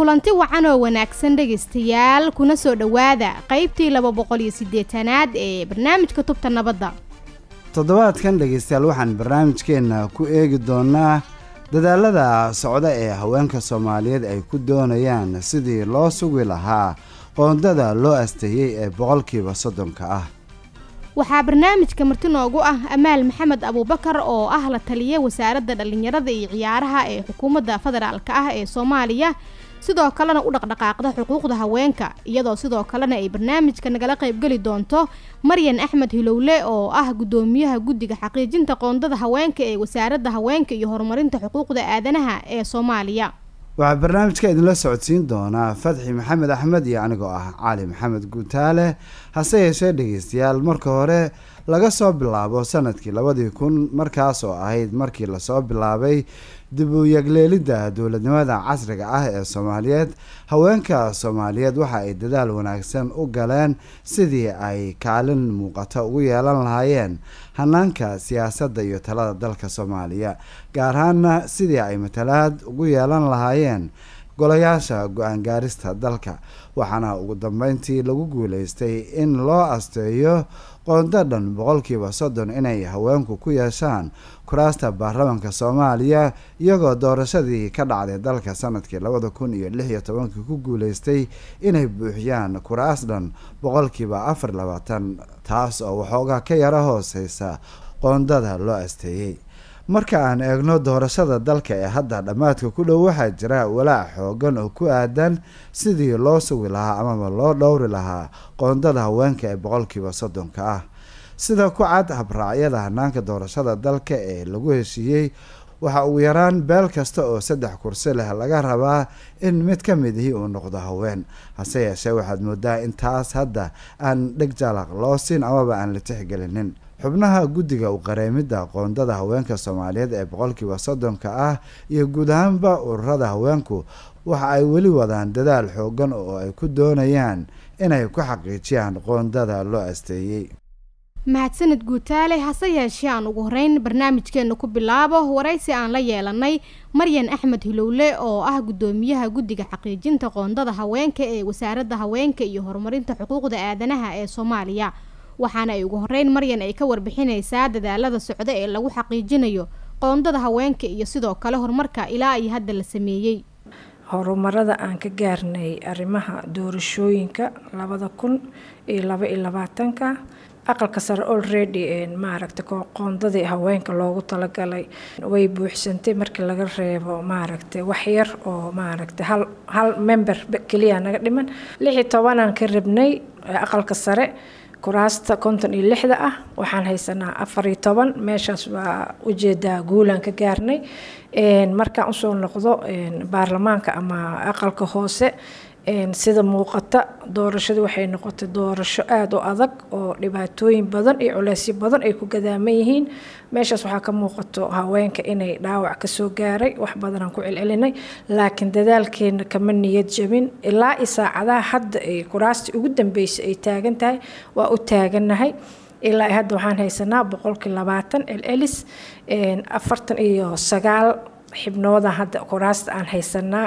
kulanti wacan oo wanaagsan dhegaystayaal kuna soo dhowaada qaybtii laba boqol iyo siddeetanaad ee barnaamijka tubta nabadda toddobaadkan dhegaystayaal waxaan barnaamijkeenna ku eegi doonaa dadaalada socda ee haweenka soomaaliyeed ay ku doonayaan sidii loo sugi lahaa qoondada loo asteeyey ee boqolkiiba soddonka ah waxaa barnaamijka marti noogu ah amaal maxamed abuubakar oo ah la taliya wasaaradda dhallinyarada iyo ciyaaraha ee xukuumadda federaalk ah ee soomaaliya sidoo kalena u dhaqdhaqaaqda xuquuqda haweenka iyadoo sidoo kalena ay barnaamijka nagala qaybgeli doonto maryan axmed hilowle oo ah guddoomiyaha guddiga xaqiijinta qoondada haweenka ee wasaaradda haweenka iyo horumarinta xuquuqda aadanaha ee soomaaliya waxaa barnaamijka idinla socodsiin doonaa fadxi maxamed axmed iyo anigoo ah cali maxamed guutaale hase yeeshee dhegeystayaal marka hore laga soo bilaabo sanadkii labadii kun markaas oo ahayd markii lasoo bilaabay dib u yagleelidda dowladnimada casriga ah ee soomaaliyeed haweenka soomaaliyeed waxa ay dadaal wanaagsan u galeen sidii ay kaalin muuqata ugu yeelan lahaayeen hanaanka siyaasadda iyo talada dalka soomaaliya gaar ahaana sidii ay matalaad ugu yeelan lahaayeen golayaasha go-aan gaarista dalka waxaana ugu dambeyntii lagu guuleystay in loo asteeyo qoondo dhan boqolkiiba soddon inay haweenku ku yeeshaan kuraasta baarlamaanka soomaaliya iyagoo doorashadii ka dhacday dalka sanadkii labada kun iyo lix iyo tobankii ku guuleystay inay buuxiyaan kuraas dhan boqolkiiba afar labaatan taas oo waxoogaa ka yara hooseysa qoondada loo asteeyey marka aan eegno doorashada dalka ee hadda dhammaadka ku dhow waxaa jira walaac xoogan oo ku aadan sidii loo sugi lahaa amaba loo dhowri lahaa qoondada haweenka ee boqolkiiba soddonka ah sida ku cad habraacyada hanaanka doorashada dalka ee lagu heshiiyey waxaa ugu yaraan beel kasta oo saddex kursi leh laga rabaa in mid ka midihii uu noqdo haween hase yeeshee waxaad moodaa in taas hadda aan dheg jalaq loo siin amaba aan la tixgelinin xubnaha guddiga u qareemidda qoondada haweenka soomaaliyeed ee boqolkiiba soddonka ah iyo guud ahaanba ururada haweenku waxa ay weli wadaan dadaal xoogan oo ay ku doonayaan inay ku xaqiijiyaan qoondada loo asteeyey mahadsanid guutaale hase yeeshee aan ugu horeyn barnaamijkeena ku bilaabo waraysi aan la yeelanay maryan axmed hilowle oo ah guddoomiyaha guddiga xaqiijinta qoondada haweenka ee wasaaradda haweenka iyo horumarinta xuquuqda aadanaha ee soomaaliya waxaana ay ugu horeyn maryan ay ka warbixineysaa dadaalada socda ee lagu xaqiijinayo qoondada haweenka iyo sidoo kale horumarka ilaa iyo hadda la sameeyey horumarada aan ka gaarnay arrimaha doorashooyinka labada kun iyo laba iyo labaatanka aqalka sare already maaragta qoondadii haweenka loogu talagalay way buuxsantay markii laga reebo maaragta waxyar oo maaragta hal hal member keliya naga dhiman lix iyo tobanaan ka rabnay aqalka sare kuraasta konton iyo lixda ah waxaan haysanaa afar iyo toban meeshaas waa ujeedaa guulaan ka gaarnay markaan usoo noqdo baarlamaanka ama aqalka hoose sida muuqata doorashadu waxay noqotay doorasho aada u adag oo dhibaatooyin badan iyo culeysyo badan ay ku gadaaman yihiin meeshaas waxaa ka muuqato haweenka inay dhaawac kasoo gaaray wax badanaan ku celcelinay laakiin dadaalkeena kama niyad jabin ilaa i saacadaha hadda ay kuraastii ugu dambeysay ay taagan tahay waa u taagannahay ilaa hadda waxaan haysanaa boqolkii labaatan celcelis afartan iyo sagaal xibnooda hadda kuraasta aan haysanaa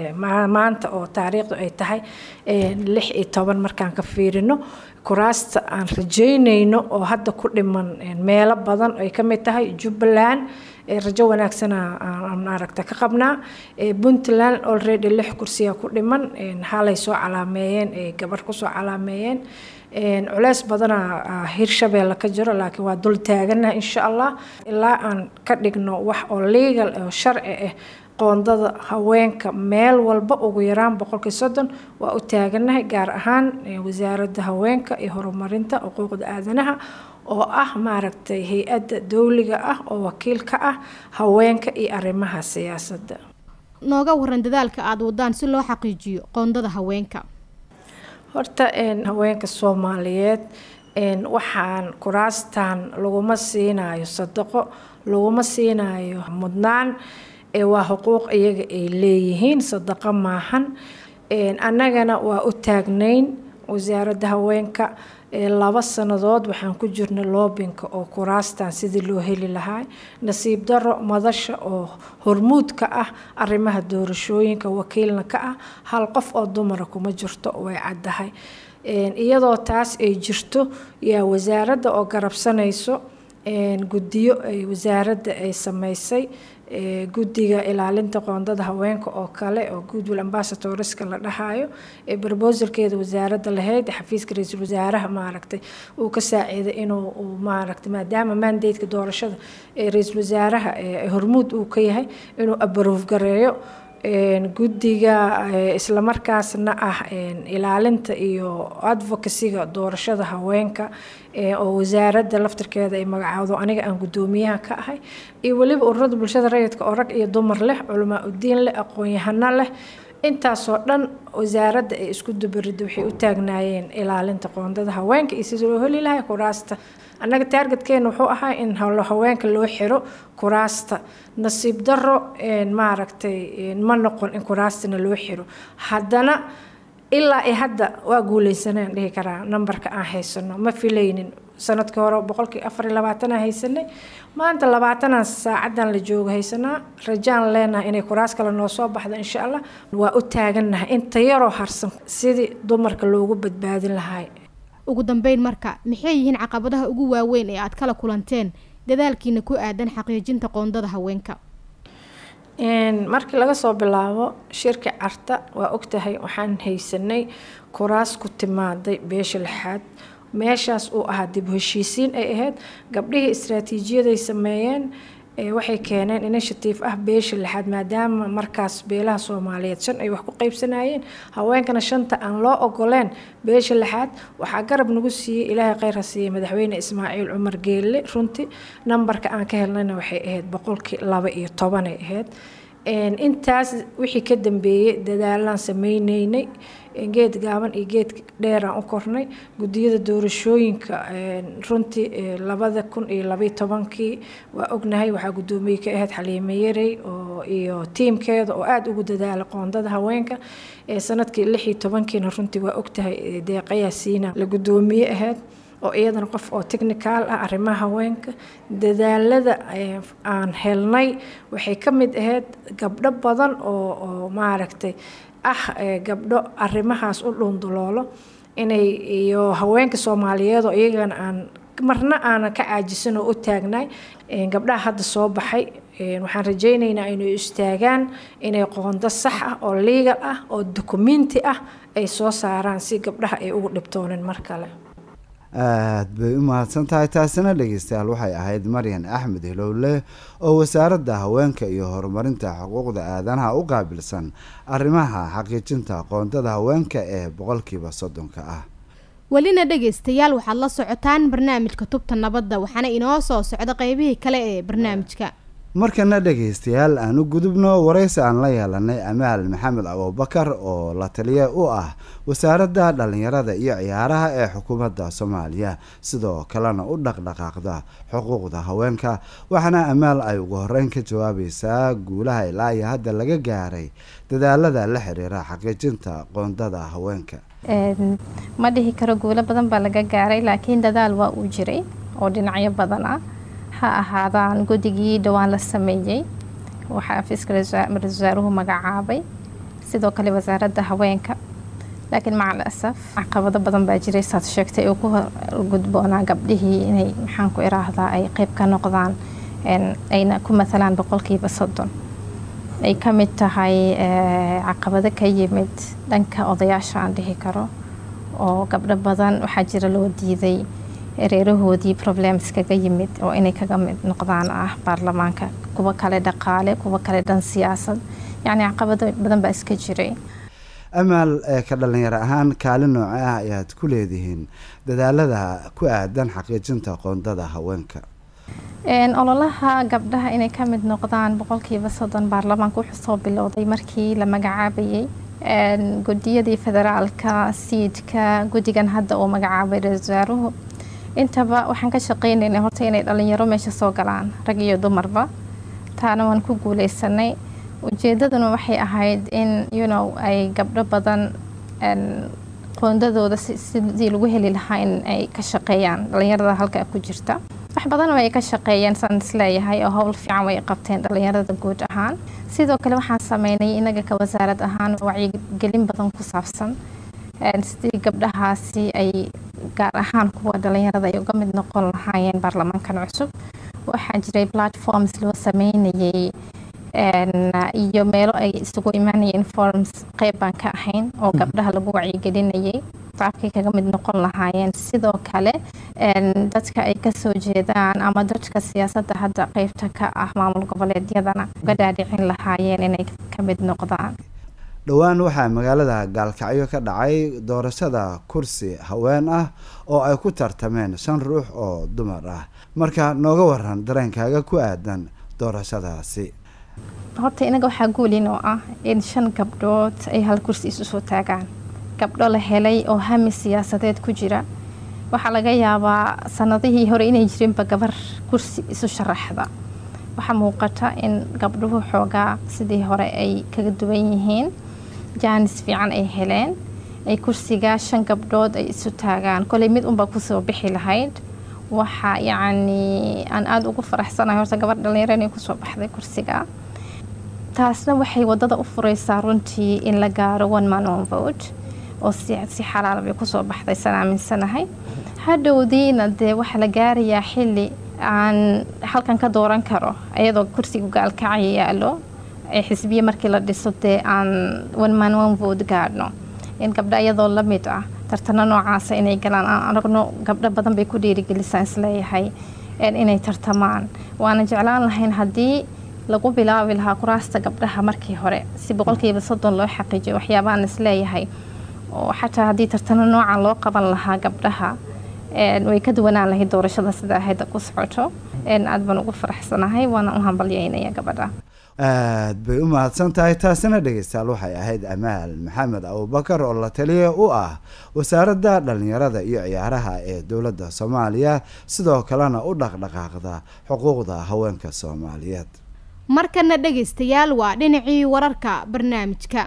maanta oo taariikhdu ay tahay lix iyo toban markaan ka fiirino kuraasta aan rajeynayno oo hadda ku dhiman meelo badan ay ka mid tahay jubbaland rajo wanaagsana aan aragta ka qabnaa puntland already lix kursiya ku dhiman halay soo calaameeyeen ay gabar kusoo calaameeyeen culeys badana hirshabeelle ka jiro laakiin waa dul taaganaha insha allah ilaa aan ka dhigno wax oo legal oo sharci ah qoondada haweenka meel walba ugu yaraan boqolkii soddon waa u taaganahay gaar ahaan wasaaradda haweenka iyo horumarinta xuquuqda aadanaha oo ah maaragtay hay-adda dowliga ah oo wakiil ka ah haweenka iyo arrimaha siyaasadda nooga waran dadaalka aada wadaan si loo xaqiijiyo qoondada haweenka horta haweenka soomaaliyeed waxaan kuraastan laguma siinayo sadaqo laguma siinayo mudnaan waa xuquuq iyaga ay leeyihiin sadaqo maahan annagana waa u taagnayn wasaaradda haweenka laba sannadood waxaan ku jirnay loobinka oo kuraastan sidii loo heli lahaa nasiib daro madasha oo hormuud ka ah arrimaha doorashooyinka wakiilna ka ah hal qof oo dumara kuma jirto way caddahay iyadoo taas ay jirto yaa wasaaradda oo garabsanayso guddiyo ay wasaaradda ay sameysay guddiga ilaalinta qoondada haweenka oo kale oo goodwill ambassadorska la dhahayo ee broposalkeeda wasaaradda lahayd xafiiska ra-iisul wasaaraha maaragtay uu ka saaciiday inuu maaragtay maadaama mandateka doorashada ee ra-iisul wasaaraha hormuud uu ka yahay inuu abaruuf gareeyo guddiga islamarkaasna ah ilaalinta iyo advocacyga doorashada haweenka oo wasaaradda laftirkeeda ay magacaawdo aniga aan guddoomiyaha ka ahay iyo weliba ururada bulshada rayidka oo rag iyo dumar leh culamaa udiin leh aqoon-yahano leh intaasoo dhan wasaaradda ay isku dubaridda waxay u taagnaayeen ilaalinta qoondada haweenka iyo sida loo heli lahay kuraasta annaga taargetkeena wuxuu ahaa in haweenka loo xiro kuraasta nasiib daro maaragtay ma noqon in kuraastana loo xiro haddana ilaa i hadda waa guuleysanaan dhihi karaa nambarka aan haysano ma filaynin sanadkii hore boqolkii afar iyo labaatanaan haysanay maanta labaatanaan saacadan la joogo haysanaa rajaan leenahay inay kuraas kale noo soo baxdo insha allah waa u taagannahay inta yaroo harsan sidii dumarka loogu badbaadin lahay ugu dambeyn marka maxay yihiin caqabadaha ugu waaweyn ee aad kala kulanteen dadaalkiina ku aadan xaqiijinta qoondada haweenka markii laga soo bilaabo shirka carta waa ogtahay waxaan haysanay kuraas ku timaaday beesha lixaad meeshaas uu ahaa dib heshiisiin ay ahayd gabdhihii istraatiijiyaday sameeyeen waxay keeneen initiative ah beesha lixaad maadaama markaas beelaha soomaaliyeed shan ay wax ku qeybsanayeen haweenkana shanta aan loo ogoleen beesha lixaad waxaa garab nagu siiyey ilaahay kheyr ha siiyey madaxweyne ismaaciil cumar geelle runtii nambarka aan ka helnayna waxay ahayd boqolkii laba iyo tobanay ahayd intaas wixii ka dambeeyey dadaalaan sameyneynay geed gaaban iyo geed dheeraan u kornay guddiyada doorashooyinka runtii labada kun iyo labaiyo tobankii waa ognahay waxaa guddoomiye ka ahayd xaliime yarey oo iyo tiimkeeda oo aada ugu dadaala qoondada haweenka sanadkii lix iyo tobankiina runtii waa ogtahay deeqayaa siina la guddoomiye ahayd oo iyadana qof oo technical ah arrimaha haweenka dadaalada aan helnay waxay ka mid ahayd gabdho badan oo oo maaragtay ah gabdho arrimahaas u dhuunduloolo inay iyo haweenka soomaaliyeed oo iyagana aan marna aanan ka caajisan oo u taagnay gabdhaha hadda soo baxay waxaan rajaynaynaa inay istaagaan inay qoondo sax ah oo legal ah oo dukumenti ah ay soo saaraan si gabdhaha ay ugu dhibtoonin mar kale aada bay u mahadsan tahay taasina dhegeystayaal waxay ahayd maryan axmed hilowle oo wasaaradda haweenka iyo horumarinta xuquuqda aadanaha u qaabilsan arrimaha xaqiijinta qoondada haweenka ee boqolkiiba soddonka ah welina dhegaystayaal waxaad la socotaan barnaamijka tubta nabadda waxaana inoo soo socda qeybihii kale ee barnaamijka markana dhegaystayaal aan u gudubno waraysi aan la yeelanay amaal maxamed abubakar oo la taliye u ah wasaaradda dhallinyarada iyo ciyaaraha ee xukuumadda soomaaliya sidoo kalena u dhaqdhaqaaqda xuquuqda haweenka waxaana amaal ay ugu horeyn ka jawaabaysaa guulaha ilaa iyo hadda laga gaaray dadaalada la xiriira xaqiijinta qoondada haweenka ma dhihi karo guulo badan baa laga gaaray laakiin dadaal waa uu jiray oo dhinacyo badan ah ha ahaadaan guddigii dhowaan la sameeyey waxaa xafiiska ra-iisul wasaaruhu magacaabay sidoo kale wasaaradda haweenka laakiin macal asaf caqabado badan baa jiray saad sheegtay oo ku gudboonaa gabdhihii inay maxaan ku iraahdaa ay qeyb ka noqdaan ayna ku matalaan boqolkiiba soddon ay ka mid tahay caqabado ka yimid dhanka odayaasha aan dhihi karo oo gabdho badan waxaa jira loo diiday reerahoodii problems kaga yimid oo inay kaga mid noqdaan ah baarlamaanka kuwa kale dhaqaale kuwa kale dhan siyaasad yacni caqabado badan baa iska jiray amaal ee ka dhalinyaro ahaan kaalin nooce ah ayaad ku leedihiin dadaalada ku aadan xaqiijinta qoondada haweenka ololaha gabdhaha inay ka mid noqdaan boqolkiiba soddon baarlamaanka wuxuu soo bilowday markii la magacaabayay gudiyadii federaalka siidka guddigan hadda uu magacaabay ra-isul wasaaruhu intaba waxaan ka shaqeynaynay horta inay dhalinyaro meesha soo galaan rag iyo dumarba taana waan ku guuleysanay ujeedaduna waxay ahayd in you know ay gabdho badan qoondadooda sidii lagu heli lahaa in ay ka shaqeeyaan dhalinyarada halkaa ku jirta wax badan way ka shaqeeyeen saan isleeyahay oo howl fiican way qabteen dhalinyarada guud ahaan sidoo kale waxaan sameynay inaga ka wasaarad ahaan wacyigelin badan ku saabsan sidii gabdhahaasi ay gaar ahaan kuwa dhalinyarada ay uga mid noqon lahaayeen baarlamaankan cusub waxaa jiray platforms loo sameynayay iyo meelo ay isugu imaanayeen forums qeyb baan ka ahayn oo gabdhaha lagu wacyigelinayay qaabkay kaga mid noqon lahaayeen sidoo kale dadka ay kasoo jeedaan ama dadka siyaasadda hadda qeybta ka ah maamul goboleedyadana uga dhaadhicin lahaayeen inay ka mid noqdaan dhowaan waxaa magaalada gaalkacyo ka dhacay doorashada kursi haween ah oo ay ku tartameen shan ruux oo dumar ah marka nooga waran dareenkaaga ku aadan doorashadaasi horta inaga waxaa guulin oo ah in shan gabdhood ay hal kursi isu soo taagaan gabdho la helay oo hami siyaasadeed ku jira waxaa laga yaabaa sanadihii hore inay jirinba gabar kursi isu sharaxda waxaa muuqata in gabdhuhu xoogaa sidii hore ay kaga duwan yihiin jaanis fiican ay heleen ay kursigaa shan gabdhood ay isu taagaan koley mid unba kusoo bixi lahayd waxa yacni aan aada ugu faraxsanahay horta gabar dhalinyaro inay kusoo baxday kursiga taasna waxay wadada u fureysaa runtii in la gaaro one man on vote oo si si xalaal bay kusoo baxday san aaminsanahay hadhowdiina dee waxaa la gaarayaa xilli aan halkan ka dooran karo iyadoo kursiga gaalkacaya yaalo ee xisbiya markii la dhiso dee aan one man one vote gaadhno in gabdho iyadoo la mid ah tartano noocaasa inay galaan aan aragno gabdho badan bay ku dhiirigelisaan isleeyahay inay tartamaan waana jeclaan lahayn haddii lagu bilaabi lahaa kuraasta gabdhaha markii hore si boqolkiiba soddon loo xaqiijiyo waxyaabaaan isleeyahay oo xataa haddii tartano noocan loo qaban lahaa gabdhaha way ka duwanaan lahayd doorashada sida ahayd ku socoto aad baan ugu faraxsanahay waana u hambalyeynaya gabadha aad bay u mahadsan tahay taasina dhegeystayaal waxay ahayd amaal maxamed abubakar oo la taliya u ah wasaaradda dhallinyarada iyo ciyaaraha ee dowladda soomaaliya sidoo kalena u dhaqdhaqaaqda xuquuqda haweenka soomaaliyeed markana dhegaystayaal waa dhinacii wararka barnaamijka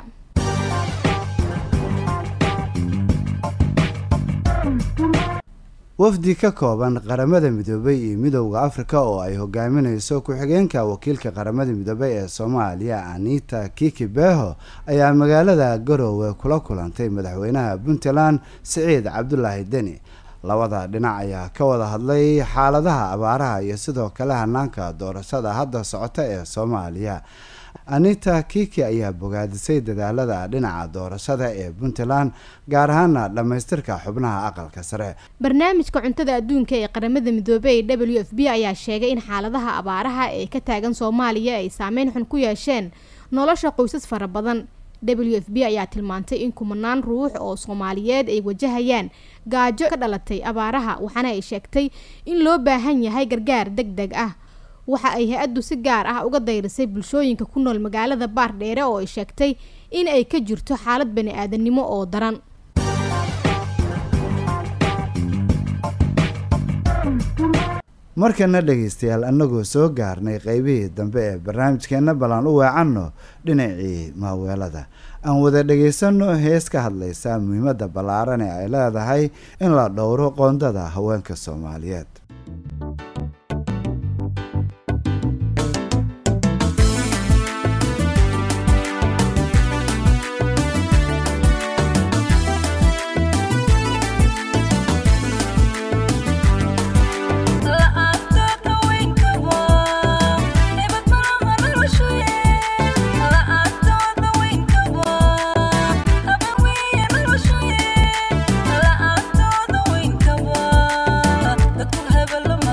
wafdi ka kooban qaramada midoobay iyo midowda afrika oo ay hogaamineyso ku-xigeenka wakiilka qaramada midoobay ee soomaaliya anita kiki beho ayaa magaalada garoowe kula kulantay madaxweynaha puntland siciid cabdulaahi deni labada dhinac ayaa ka wada hadlay xaaladaha abaaraha iyo sidoo kale hanaanka doorashada hadda socota ee soomaaliya anita kiki ayaa bogaadisay dadaalada dhinaca doorashada ee puntland gaar ahaana dhammaystirka xubnaha aqalka sare barnaamijka cuntada adduunka ee qaramada midoobey ee w f b ayaa sheegay in xaaladaha abaaraha ee ka taagan soomaaliya ay saameyn xun ku yeesheen nolosha qoysas fara badan w f b ayaa tilmaantay in kumanaan ruux oo soomaaliyeed ay wajahayaan gaajo ka dhalatay abaaraha waxaana ay sheegtay in loo baahan yahay gargaar deg deg ah waxa ay hay-addu si gaar ah uga dayrisay bulshooyinka ku nool magaalada baardheere oo ay sheegtay in ay ka jirto xaalad bani-aadanimo oo daran markana dhegaystayaal annagoo soo gaarnay qeybihii dambe ee barnaamijkeenna ballan u weecanno dhinacii maaweelada aan wada dhagaysano hees ka hadlaysa muhiimadda ballaaran ee ay leedahay in la dhowro qoondada haweenka soomaaliyeed Dadku hebel ma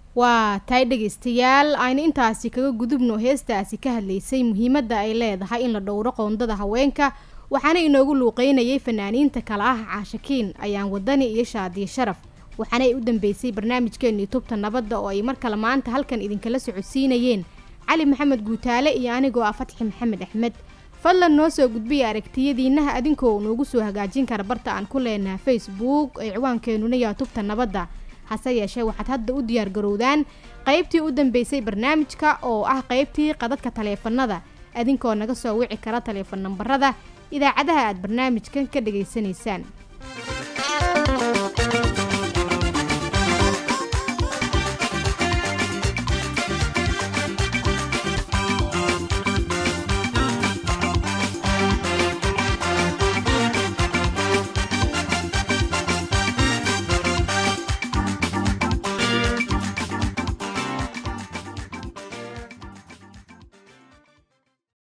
waa tahay dhegaystayaal aynu intaasi kaga gudubno heestaasi ka hadlaysay muhiimadda ay leedahay in la dhowro qoondada haweenka waxaana inoogu luuqeynayay fanaaniinta kala ah caashakiin ayaan wadani iyo shaadiye sharaf waxaana ay u dambeysay barnaamijkeennii tubta nabadda oo ay mar kale maanta halkan idinkala socodsiinayeen cali maxamed guutaale iyo anigoo ah fatxi maxamed axmed fadlan noo soo gudbiya aragtiyadiinaha adinkoo noogu soo hagaajin kara barta aan ku leenaha facebook ee ciwaankeenuna yaa tubta nabadda hase yeeshee waxaad hadda u diyaar garowdaan qaybtii u dambeysay barnaamijka oo ah qaybtii qadadka taleefanada adinkoo naga soo wici kara taleefan nambarada idaacadaha aad barnaamijkan ka dhegaysanaysaan